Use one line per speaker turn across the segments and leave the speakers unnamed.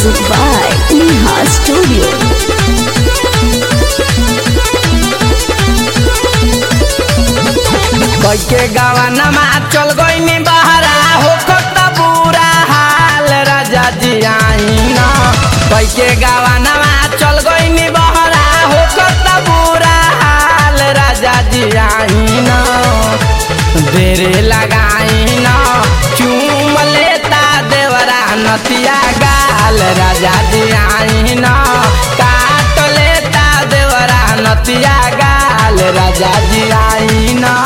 Music by Neha Studio.
कैके गवनमा चल गईनी बहरा हो कत बुरा हाल राजा जी आईना कैके गवनमा चल गईनी बहरा हो कत बुरा हाल राजा जी आईना देरे लगाईना चूम लेता देवरा नतिया गाल राजा जी आईना काट लेता देवरा नतिया गाल राजा जी आईना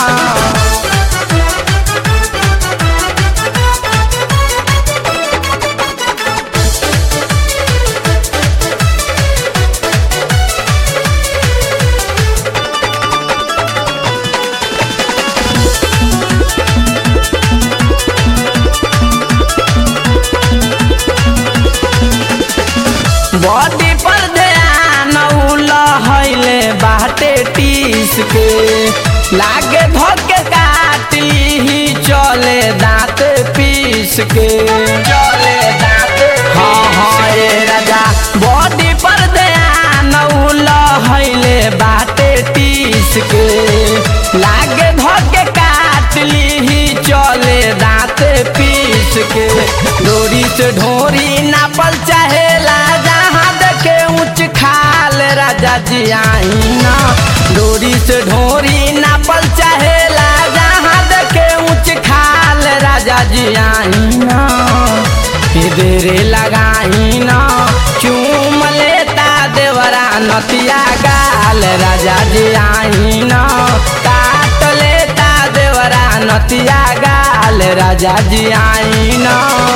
बॉडी पर ध्यान लहले बाटे टीस के लागे धोके काटी ही चले दांत पीस के चले दांत हाँ हाँ ये राजा बॉडी पर ध्यान लहले बाटे टीस के लागे धोके काटली ही चले दांत पीस के डोरी से ढोरी नापल चाहेला जहाँ देखे ऊंच खाल राजा जी आईना डोरी से ढोरी नापल चाहेला जहाँ देखे ऊंच खाल राजा जी आईना देरे लगाईना चूम लेता देवरा नतिया गाल राजा जी आईना काट लेता देवरा नतिया गाल राजा जी आईना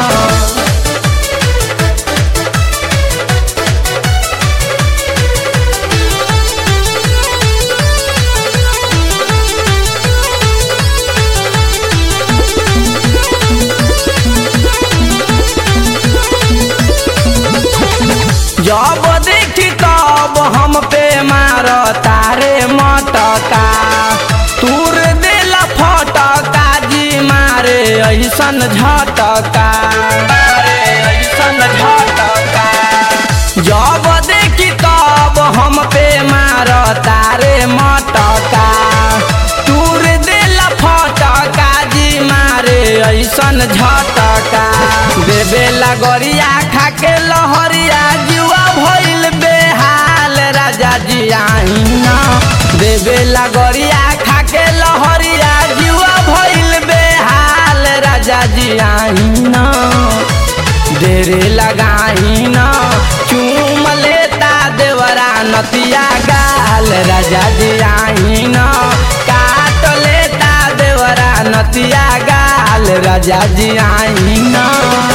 जब देखी तब हम पे मार तारे मटका तूर दिल फटका जी मारे ऐसन झटका मारे ऐसन झटका जब देखी तब हम पे मार तारे मटका तूर दिल फटका जी मारे ऐसन झटका देवे लगरिया खाके लहरिया जुआ भइल बेहाल राजा जी आईना देवे लगरिया खाके लहरिया जुआ भइल बेहाल राजा जी आईना देरे लगाईना चूम लेता देवरा नतिया गाल राजा जी आईना काट लेता देवरा नतिया गाल राजा जी आईना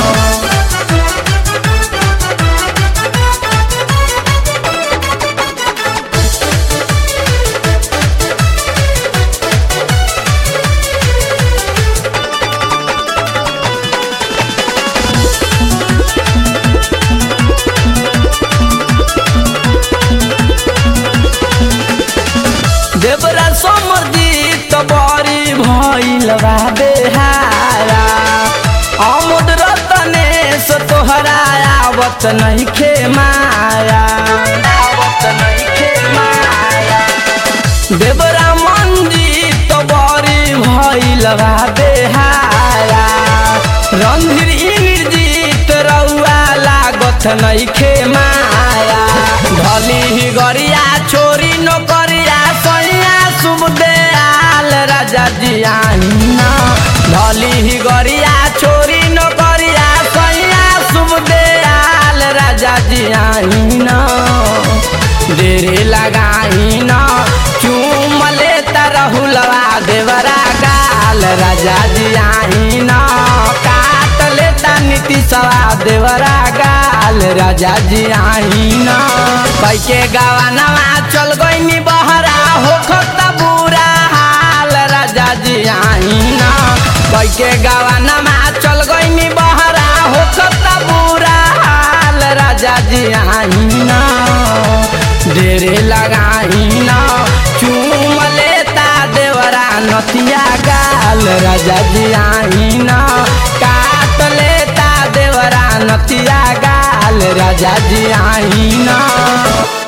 देवरा समर्जित बड़ी भइल बा बेहारा अमुद रतनेश तोहरा आवत नइखे माया आवत नइखे माया देवरा मंजित बड़ी भइल बा बेहारा रणधीर इंद्रजीत रउआ लागत नइखे माया ढली ही गरिया छोरी नौकरिया सैया शुभ दयाल राजा जी आईना ढली ही गरिया छोरी नौकरिया सैया शुभ दयाल राजा जी आईना देरे लगाईना चूम लेता रहुलवा देवरा गाल राजा जी आईना काट लेता नीति सवा देवरा गाल राजा जी आईना कैके गवानवा चल गईनी बहरा हो खत बुरा हाल राजा जी आईना कैके गवानवा चल गईनी बहरा हो खत बुरा हाल राजा जी आईना ढेरे लगाईना चूम लेता देवरा नतिया गाल राजा जी आईना काट लेता देवरा नतिया गाल राजा जी आई ना